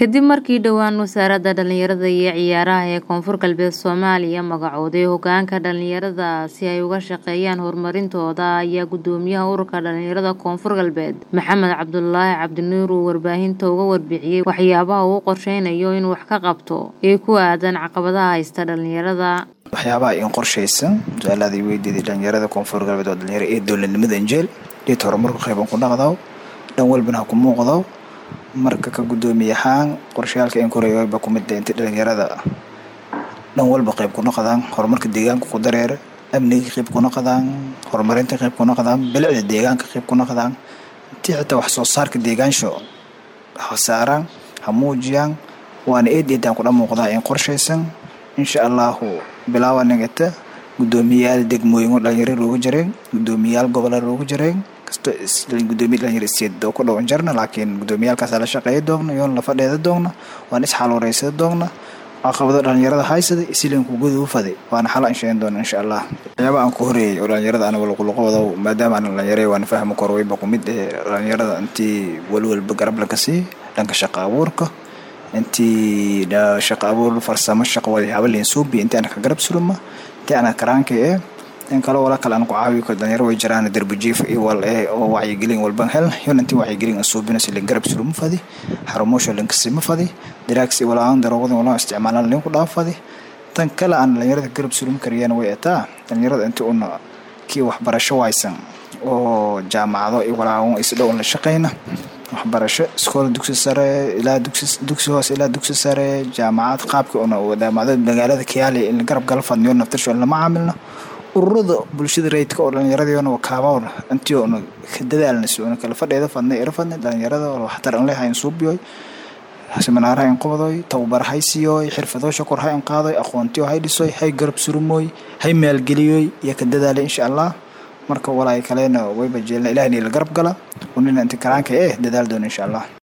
Kadib markii dhowaan Wasaaradda Dhallinyarada iyo Ciyaaraha ee Koonfur Galbeed Soomaaliya magacowday hoggaanka dhalinyarada si ay uga shaqeeyaan horumarintooda ayaa Guddoomiyaha Ururka Dhalinyarada Koonfur Galbeed Maxamed Cabdulaahi Cabdinuur uu warbaahinta uga warbixiyay waxyaabaha uu qorsheynayo inuu wax ka qabto ee ku aadan caqabadaha haysta dhalinyarada. waxyaabaha in qorshaysan su-aalaada i weydiiday dhalinyarada koonfur galbeed waa dhalinyaro ee dowladnimada injeel dhita horumarku qayban ku dhaqdaw dhan walbana ha ku muuqdaw marka ka guddoomiye ahaan qorshayaalka in koreeyaba ku mid inta dhalinyarada dhan walba qayb ku noqdaan horumarka deegaanka ku dareera amniga qayb ku noqdaan horumarinta qayb ku noqdaan bilicda deegaanka qayb ku noqdaan intii xitaa wax soo saarka deegaansho ha saaraan ha muujiyaan waana eed eedaan kudha muuqdaa in qorshaysan insha allahu bilaawa nagata guddoomiyayaal degmooyin oo dhalinyaro loogu jireen guddoomiyayaal gobola loogu jireen kasto guddoomiye dhalinyaro isteed oo ku dhowan jarna laakiin guddoomiyaalkaasa la shaqeeya doogna yoon la fadheeda doogna waan isxaluureysada doogna caqabado dhalinyarada haysada isilanku gudu faday waana xala insheegan doona insha allah waxyaaba aan ku horeeyay oo dhalinyarada aniga laquloqooda maadaama aan dhalinyaro waana fahmi karo wayba ku mid eh dhalinyarada intii walwalba garab laga sii dhanka shaqa abuurka intii shaqa abuur farsamo shaqo waxyaaba leensuubi intii ana ka garab suluma intii ana karaanka eh in kale wala kale aan ku caawiyo ka dhalinyaro way jiraan darbi jiif iyo wal eh oo wacyigelin walban hel yon intii wacyigelin aan suubina si leen garab suluma fadi xarumoosha leen kasima fadi diraaksi walaan daroogada walaan isticmaalaan leen ku dhaaf fadi tan kale aan dhalinyarada garab sulum kariyaan way etaa dhalinyarada intii una kii waxbarasho waysan oo jaamacado iyo walaawan isdhow la shaqeyna waxbarasho iskool dugsi sare ilaa dugsi dugsi hoose ilaa dugsi sare jaamacad qaabka una wadaamacdo magaalada kiyaali in garab gala fadniyo naftirsho lama caamilno ururada bulshada rayidka oo dhalinyaradiyona wakaabawna intii una ka dadaalna si una kala fadheeda fadnay ira fadnay dhalinyarada oo waxtar an lehayn suubiyoy seminaaraha in qabadoy tababar hay siiyoy xirfadoosha kor ha in qaadoy aqoontiyo hay dhisoy hay garab surumooy hay maalgeliyoy iyo ka dadaalay insha allah marka walaay kalena wayba jeelna ilahni la garab gala unina inti karaanka eh dadaal doona insha allah